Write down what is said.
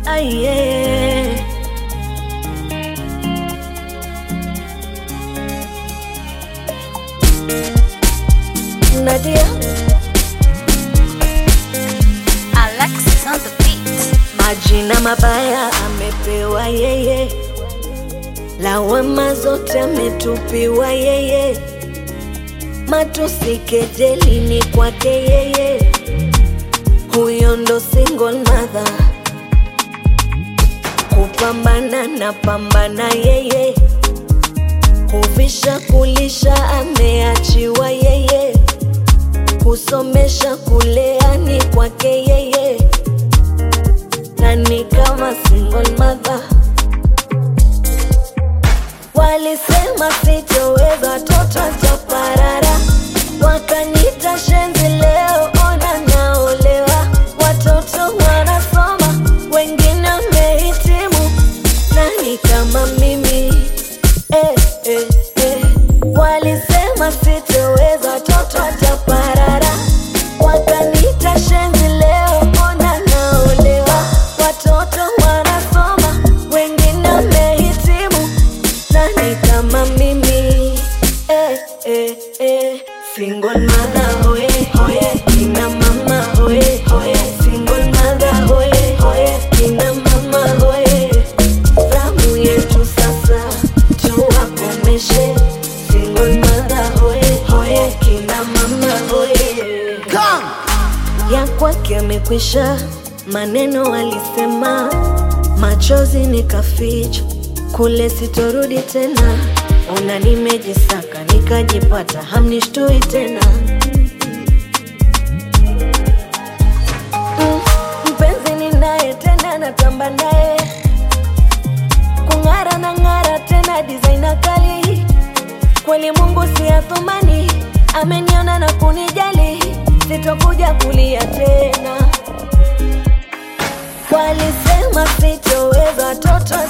Aye. Nadia, Alexis on the beat. majina mabaya amepewa yeye, lawama zote ametupiwa yeye, matusi kejeli ni kwake yeye, huyo ndo single mother, kupambana na pambana yeye, kuvisha kulisha ameachiwa yeye, kusomesha kulea ni kwake yeye nani kama single mother. Walisema sitoweza, toto chaparara, wakanita shenzi, leo ona naolewa, watoto wanasoma, wengine wamehitimu, nani kama mimi eh, eh, eh. Walisema sitoweza, toto chaparara, wakanita shenzi, leo ona naolewa, watoto wanasoma, wengine wamehitimu, nani kama mimi eh, eh, eh. Single mother hoye hoye, kina mama hoye hoye, single mother hoye hoye, kina mama hoye. Zamu yetu sasa tuwakomeshe, single mother hoye hoye, kina mama hoye ya kwake amekwisha, maneno alisema, machozi nikaficha, kule sitorudi tena. Ona nimejisaka nikajipata, hamnishtui tena. Mm, mpenzi ninaye tena, natamba naye kung'ara na ng'ara tena, designer kali kweli Mungu si athumani, ameniona na kunijali, sitokuja kulia tena. Walisema sitoweza, toto